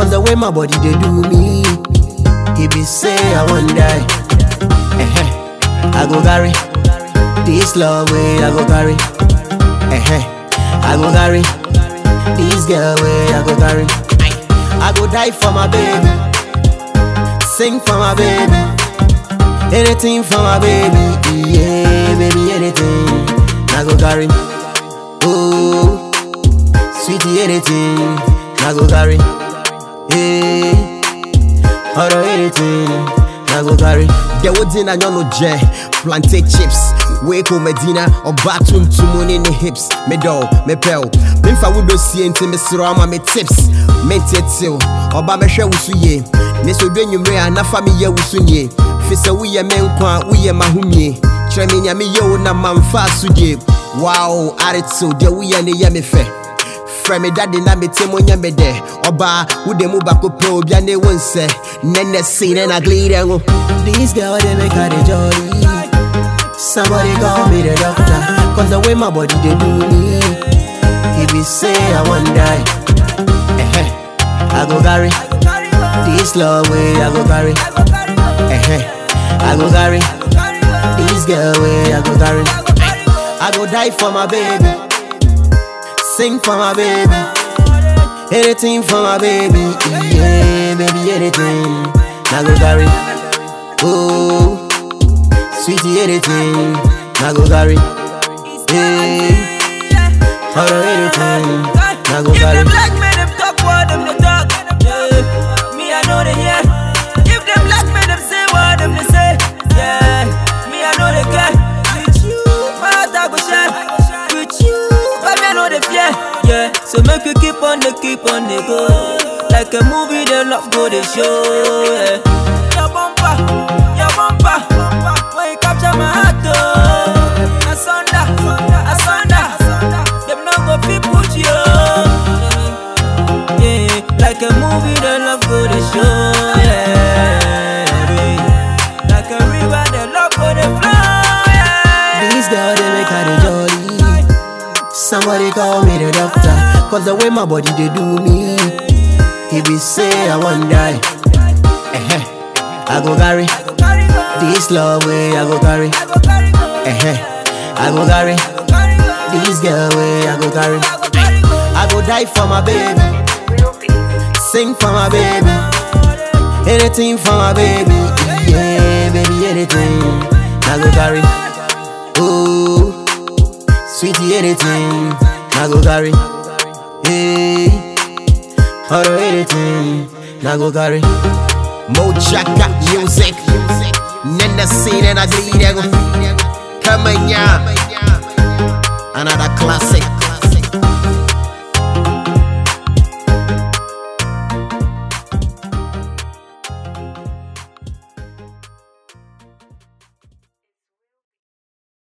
Cause the way my body they do me, he be say I won't die. Eh I go carry this love way I go carry. Eh I go carry this girl way I go carry. I go die for my baby, sing for my baby, anything for my baby, yeah, baby, anything. I go carry. Oh, sweetie, anything. I go carry. Hey, or anything. I go carry. The woods in a no jet, plantain chips. Wake Medina or bathroom to money in the hips. Me dough, me pel. Memfa would see into me srama me tips. Mented till, or babasha wusuye. Neso dwen you mre anafa mi ye wusunye. Fisa we ye menkwa, we ye mahumye. Tremi nyame ye wo na mamfa sudye. Wow, attitude, de we ye ne ye me fe. Frɛ me dade na mete mo nyɛ me dɛ ɔbaa wode mu baako pɛ obia ne wo nsɛ nɛnɛ sei ne na glider ngo This girl they make her the jolly Somebody call me the doctor Cause the way my body they do me He be say I want die eh I go carry This love way I go carry eh I go carry This girl way I go carry I go die for my baby Sing for my baby. Anything for my baby. Yeah, baby, anything. I go carry. Oh, sweetie, anything. I go carry. Hey, or anything. I go If carry. them black men them talk what them they talk, yeah. Me I know they hear. If them black men them say what them they say, yeah. Me I know they care. With you, my heart I go share. With you, baby I know they fear, yeah. So make you keep on the keep on the go, like a movie the love go they show, yeah. Your bumper, your bumper, when you capture my heart, oh. Asunder, asunder, them no go fit put you on. Yeah, like a movie, the love go to show. Yeah, yeah. like a river, the love go to flow. Yeah. This girl they make her the jolly. Somebody call me the doctor. Cause the way my body they do me. He be say I want die. Eh I go carry. This love way I go carry. Eh I go carry. This girl way I go carry. I go die for my baby. Sing for my baby. Anything for my baby. Yeah, baby, anything. I go carry. Oh, sweetie, anything. I go carry. Hey, or anything. I go carry. Mojaka music. Nenda scene and I glider. Come on, yeah. Another classic.